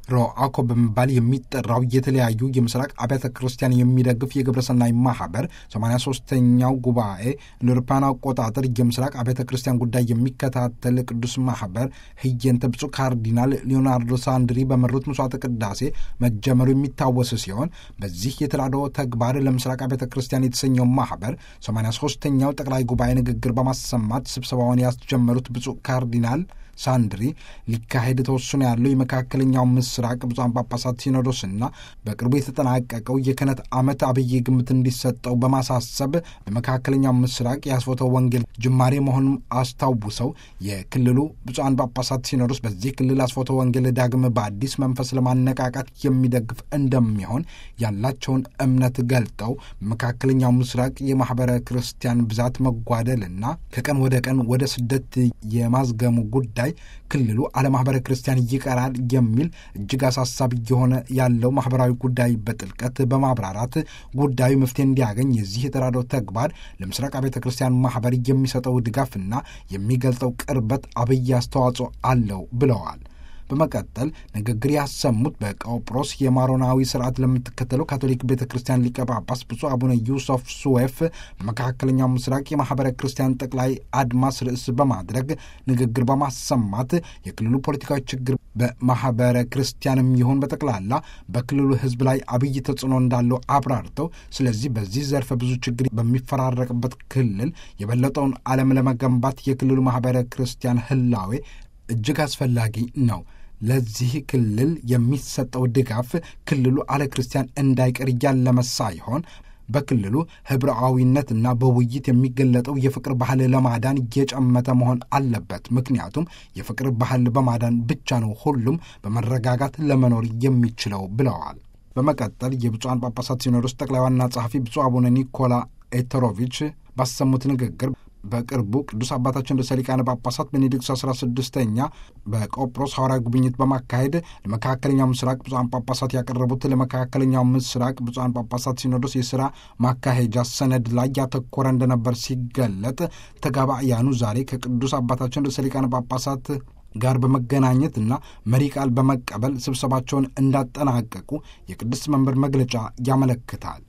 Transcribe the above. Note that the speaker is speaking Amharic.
ሮአኮ በመባል የሚጠራው የተለያዩ የምስራቅ አብያተ ክርስቲያን የሚደግፍ የግብረሰናይ ማህበር 83ኛው ጉባኤ እንደ አውሮፓውያን አቆጣጠር የምስራቅ አብያተ ክርስቲያን ጉዳይ የሚከታተል ቅዱስ ማህበር ህየንተ ብፁዕ ካርዲናል ሊዮናርዶ ሳንድሪ በመሩት መስዋዕተ ቅዳሴ መጀመሩ የሚታወስ ሲሆን በዚህ የተራድኦ ተግባር ለምስራቅ አብያተ ክርስቲያን የተሰኘው ማህበር 83ኛው ጠቅላይ ጉባኤ ንግግር በማሰማት ስብሰባውን ያስጀመሩት ብፁዕ ካርዲናል ሳንድሪ ሊካሄድ ተወስኖ ያለው የመካከለኛው ምስራቅ ብፁዓን ጳጳሳት ሲኖዶስና በቅርቡ የተጠናቀቀው የክህነት ዓመት አብይ ግምት እንዲሰጠው በማሳሰብ በመካከለኛው ምስራቅ የአስፎተ ወንጌል ጅማሬ መሆኑን አስታውሰው የክልሉ ብፁዓን ጳጳሳት ሲኖዶስ በዚህ ክልል አስፎተ ወንጌል ዳግም በአዲስ መንፈስ ለማነቃቃት የሚደግፍ እንደሚሆን ያላቸውን እምነት ገልጠው በመካከለኛው ምስራቅ የማኅበረ ክርስቲያን ብዛት መጓደልና ከቀን ወደ ቀን ወደ ስደት የማዝገሙ ጉዳይ ክልሉ አለማህበረ ክርስቲያን ይቀራል የሚል እጅግ አሳሳቢ የሆነ ያለው ማህበራዊ ጉዳይ በጥልቀት በማብራራት ጉዳዩ መፍትሄ እንዲያገኝ የዚህ የተራድኦ ተግባር ለምስራቅ ቤተ ክርስቲያን ማህበር የሚሰጠው ድጋፍና የሚገልጸው ቅርበት አብይ አስተዋጽኦ አለው ብለዋል። በመቀጠል ንግግር ያሰሙት በቆጵሮስ የማሮናዊ ስርዓት ለምትከተለው ካቶሊክ ቤተ ክርስቲያን ሊቀ ጳጳስ ብፁዕ አቡነ ዩሱፍ ሱዌፍ በመካከለኛው ምስራቅ የማህበረ ክርስቲያን ጠቅላይ አድማስ ርዕስ በማድረግ ንግግር በማሰማት የክልሉ ፖለቲካዊ ችግር በማህበረ ክርስቲያንም ይሁን በጠቅላላ በክልሉ ሕዝብ ላይ አብይ ተጽዕኖ እንዳለው አብራርተው ስለዚህ በዚህ ዘርፈ ብዙ ችግር በሚፈራረቅበት ክልል የበለጠውን ዓለም ለመገንባት የክልሉ ማህበረ ክርስቲያን ህላዌ እጅግ አስፈላጊ ነው። ለዚህ ክልል የሚሰጠው ድጋፍ ክልሉ አለ ክርስቲያን እንዳይቀር እያለመ ሳይሆን በክልሉ ህብረአዊነትና በውይይት የሚገለጠው የፍቅር ባህል ለማዳን እየጨመተ መሆን አለበት። ምክንያቱም የፍቅር ባህል በማዳን ብቻ ነው ሁሉም በመረጋጋት ለመኖር የሚችለው ብለዋል። በመቀጠል የብፁዓን ጳጳሳት ሲኖዶስ ጠቅላይ ዋና ጸሐፊ ብፁዕ አቡነ ኒኮላ ኤተሮቪች ባሰሙት ንግግር በቅርቡ ቅዱስ አባታችን ርዕሰ ሊቃነ ጳጳሳት ቤኔዲክስ አስራ ስድስተኛ በቆጵሮስ ሐዋርያዊ ጉብኝት በማካሄድ ለመካከለኛው ምስራቅ ብፁዓን ጳጳሳት ያቀረቡት ለመካከለኛው ምስራቅ ብፁዓን ጳጳሳት ሲኖዶስ የሥራ ማካሄጃ ሰነድ ላይ ያተኮረ እንደነበር ሲገለጥ ተጋባእያኑ ዛሬ ከቅዱስ አባታችን ርዕሰ ሊቃነ ጳጳሳት ጋር በመገናኘትና መሪ ቃል በመቀበል ስብሰባቸውን እንዳጠናቀቁ የቅድስት መንበር መግለጫ ያመለክታል።